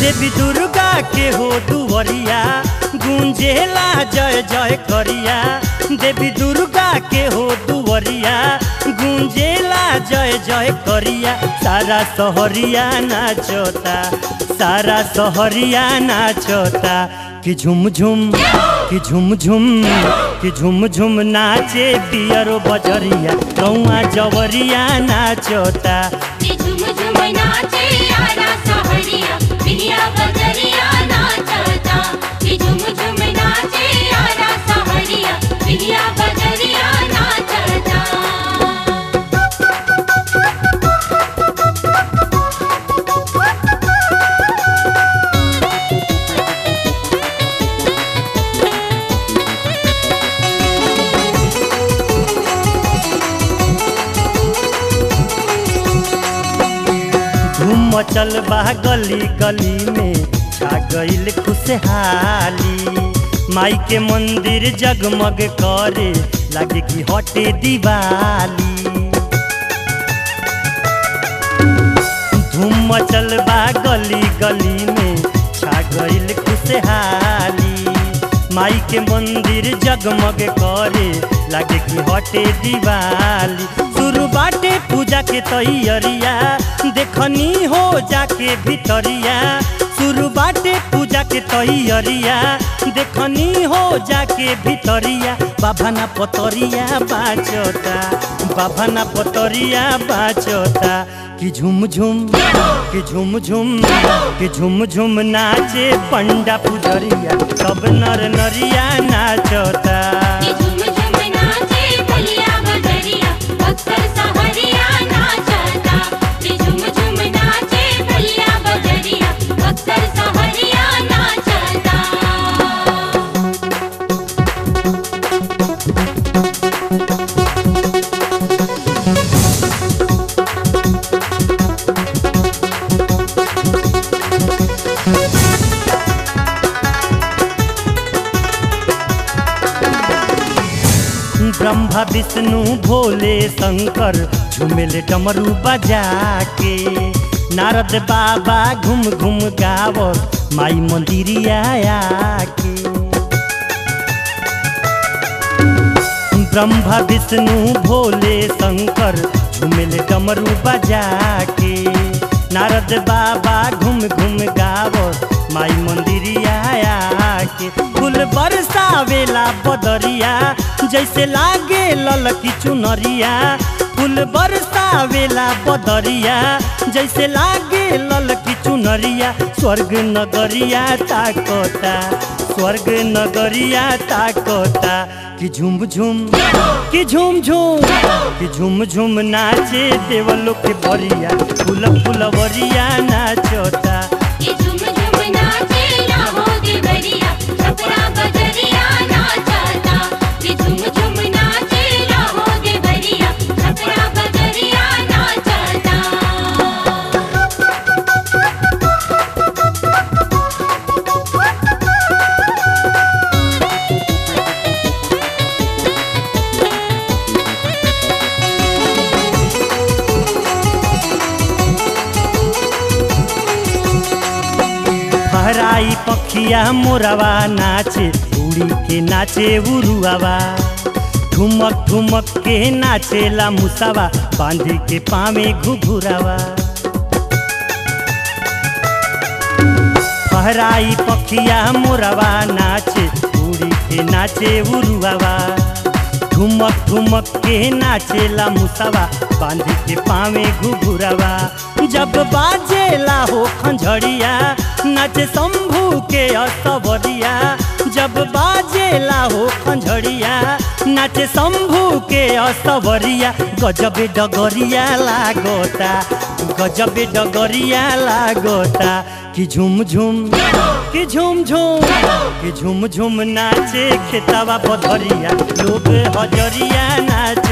देवी दुर्गा के हो दुवरिया गुंजेला जय जय करिया देवी दुर्गा के हो दुवरिया गुंजेला जय जय करिया सारा सहरिया नाचता सारा सहरिया नाचता कि झुम झुम कि झुम झुम कि झुम झुम नाचे पियरो बजरिया गौआ जवरिया नाचता कि झुम झुम नाचे आरा सहरिया बिहिया बजरिया नाचता कि झुम झुम नाचे आरा सहरिया बिहिया बजरिया नाचता धूम मचल बा गली गली में छा गईल खुशहाली माई के मंदिर जगमग करे लगे कि हटे दिवाली धूम मचल बा गली गली में छा गईल खुशहाली माई के मंदिर जगमग करे लगे कि हटे दिवाली शुरू बाटे पूजा के तैयारिया देखनी हो जाके भितरिया शुरू बाटे पूजा के तैयारिया देखनी हो जाके भितरिया बाभाना पतरिया बाचता बाभाना पतरिया बाचता कि झुम झुम कि झुम झुम कि झुम झुम नाचे पंडा पुजरिया सब नर नरिया नाचता कि झुम झुम नाचे बलिया बजरिया अक्सर सहरिया नाचता कि झुम झुम नाचे बलिया बजरिया अक्सर सहरिया नाचता ब्रह्मा विष्णु भोले शंकर झुमेले डमरू बजा के नारद बाबा घूम घूम गाव माई मंदिरिया के ब्रह्मा विष्णु भोले शंकर झुमेले डमरू बजा के नारद बाबा घूम घूम गाव माई मंदिरिया के फूल बरसावेला बदरिया जैसे लागे ललकी चुनरिया फूल बरसावेला बदरिया जैसे लागे ललकी चुनरिया स्वर्ग नगरिया ताकता स्वर्ग नगरिया ताकता कि झुम झुम कि झुम झुम कि झुम झुम नाचे देवलो के बरिया फूल फुलवरिया नाचता कि झुम झुम नाचे लाहो देवरिया छपरा बजरिया नाचता कि झुम झुम नाचे लाहो देवरिया छपरा बजरिया नाचता हराई पखिया मोरवा नाचे उड़ी के नाचे उरुआवा ठुमक ठुमक के नाचेला मुसावा बांधी के पावे घुघुरावा फहराई पखिया मोरवा नाचे उड़ी के नाचे उरुआवा ठुमक ठुमक के नाचेला मुसावा बांधी के पावे घुघुरावा जब बाजेला हो खंझड़िया नाचे शंभू के असवरिया जब बाजेला हो खंझड़िया नाचे शंभू के असवरिया गजब डगरिया लागोता गजब डगरिया लागोता कि झुम झुम कि झुम झुम कि झुम झुम नाचे खेतावा पधरिया लोग हजरिया नाच